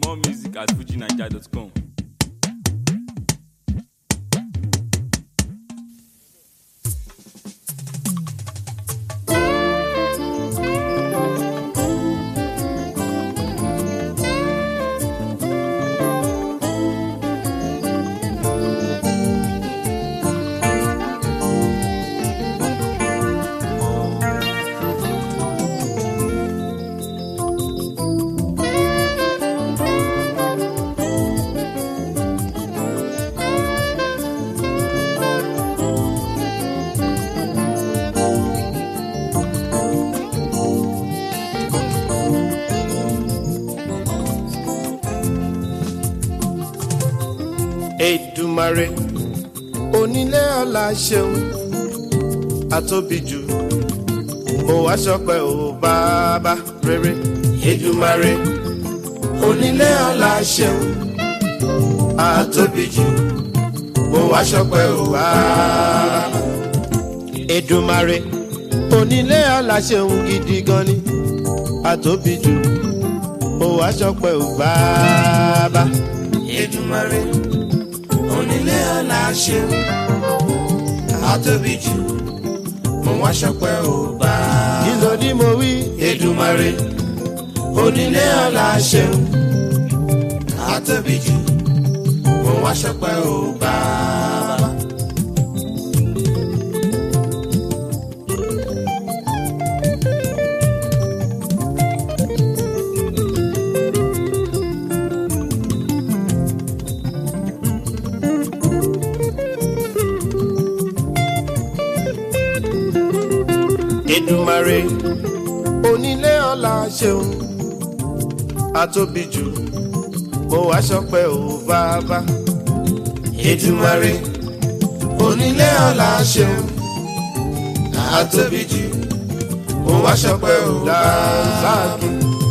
More music at fujinaija.com. Èdùmàrè onílé ọlá ṣeun àtóbijù mo wá ṣọpẹ́ o bàbá rere Èdùmàrè onílé ọlá ṣeun àtóbijù mo wá ṣọpẹ́ o bàbá Èdùmàrè onílé ọlá ṣeun gidi gan ni àtóbijù mo wá ṣọpẹ́ o bàbá Èdùmàrè onílé ọlá ṣeun àtóbi jù mo wá ṣọpẹ́ ò bá. kí ló ní mo wí. Èdùmàrè onílé ọlá ṣeun àtóbi jù mo wá ṣọpẹ́ ò bá. Èdùmàrè onílé ọlá ṣeun àtóbi jù mo wá ṣọpẹ́ ò bàbá. Èdùmàrè onílé ọlá ṣeun àtóbi jù mo wá ṣọpẹ́ ò dáàzáàkì.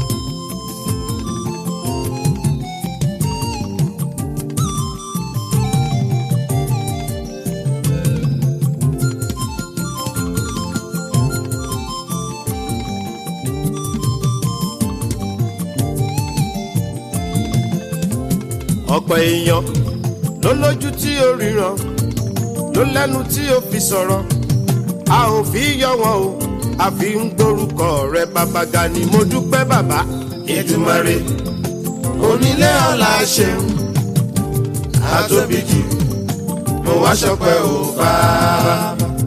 ọ̀pọ̀ èèyàn ló lójú tí ó ríran ló lẹ́nu tí ó fi sọ̀rọ̀ a ò fi yọ wọn o a fi ń gbórúkọ rẹ bàbá ga ni mo dúpẹ́ bàbá. Èdùmàrè onílé ọlá ṣeun àtóbi jù mo wá ṣọpẹ́ o bàbá.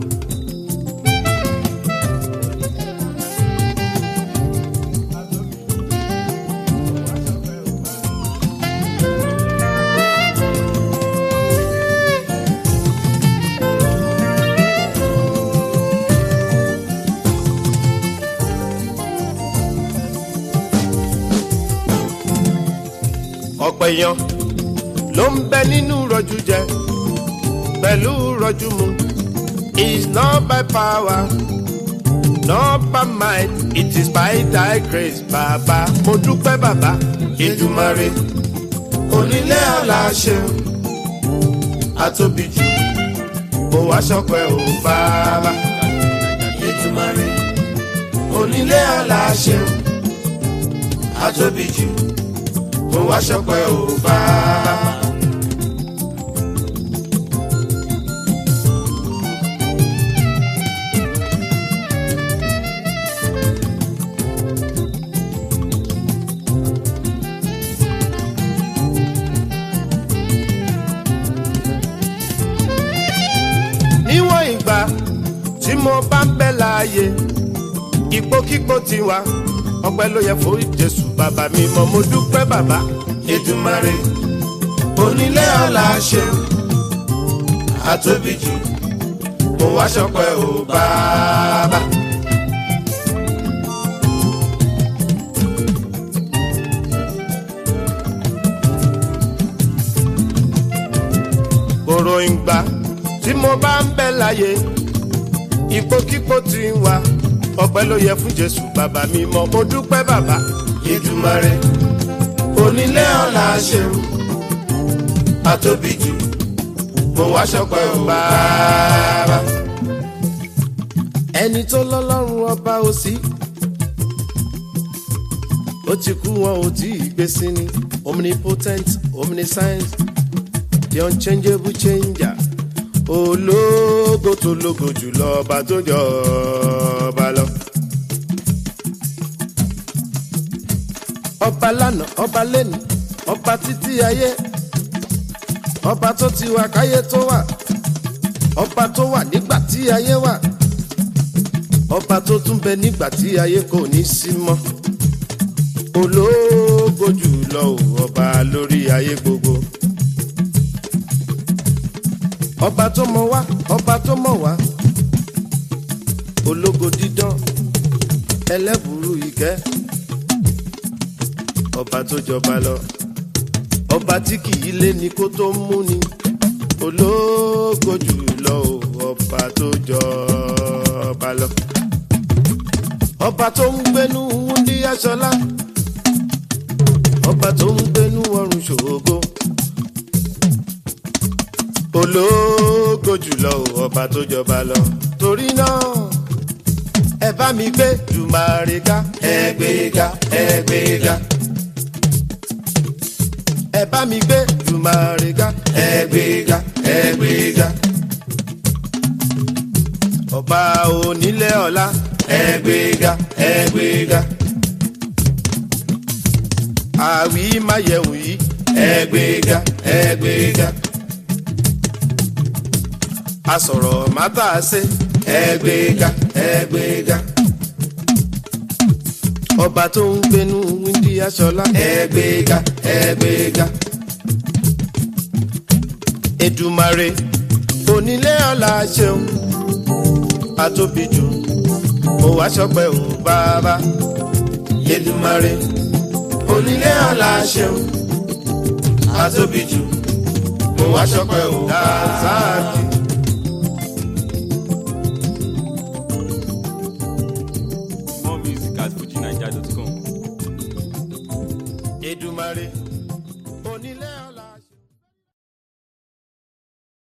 ọ̀pọ̀ èèyàn ló ń bẹ nínú rọ̀jú jẹ pẹ̀lú rọ̀jú mu is not by power not by might it is by thy grace bàbá mo dúpẹ́ bàbá Èdùmàrè onílé ọlá ṣeun àtóbi jù mo wá ṣọpẹ́ ò bàbá Èdùmàrè onílé ọlá ṣeun àtóbi jù mo wá ṣọpẹ́ ò bàbá. níwọ̀n ìgbà tí mo bá ń bẹ láàyè ipòkípò tiwa ọpẹ́ ló yẹ fún Jésù bàbá mi mọ mo dúpẹ́ bàbá Èdùmàrè onílé ọlá ṣeun àtóbi jù mo wá ṣọpẹ́ ò bàbá. kòrò ìgbà tí mo bá ń bẹ láyé ipòkípò tí ń wá ọpẹ́ ló yẹ fún Jésù bàbá mi mọ mo dúpẹ́ bàbá Èdùmàrè onílé ọlá ṣeun àtóbi jù mo wá ṣọpẹ́ ò bàbá. ẹni tó lọ́lọ́run ọba ò sí ó ti kú wọn ò tí ì gbé sí ni omnipotent omniscience the unchangeable changer ológo tó lógo jùlọ ọba tó jọ ọba lọ. ọba lánàá ọba lẹ́nu ọba títí ayé ọba tó ti wà káyé tó wà ọba tó wà nígbà tí ayé wà ọba tó tún bẹ nígbà tí ayé kò ní sí mọ́ ológo jùlọ ò ọba lórí ayé gbogbo ọba tó mọ wá ọba tó mọ wá ológo dídán ẹlẹ́bùrú ìkẹ́ ọba tó jọba lọ ọba tí kì í lé ní kó tó mú ni ológo jùlọ ò ọba tó jọba lọ ọba tó ń gbénú wúndí aṣọlá ọba tó ń gbénú ọrùn ṣògo ológo jùlọ ò ọba tó jọba lọ torí náà ẹ bá mi gbé jùmàrè ká ẹ gbé ga ẹ gbé ga ẹ bá mi gbé jùmàrè ká ẹ gbé ga ẹ gbé ga ọba onílé ọlá ẹ gbé ga ẹ gbé ga àwí máyẹ̀wò yìí ẹ gbé ga ẹ gbé ga asọ̀rọ̀ mátà ṣe ẹ gbé ga ẹ gbé ga ọba tó ń gbénú wíńdí aṣọlá ẹ gbé ga ẹ gbé ga Èdùmàrè onílé ọlá ṣeun atóbi jù mo wá ṣọpẹ́ ò bàbá Èdùmàrè onílé ọlá ṣeun atóbi jù mo wá ṣọpẹ́ ò dásáàkì. More music at fujinaija.com. Èdùmàrè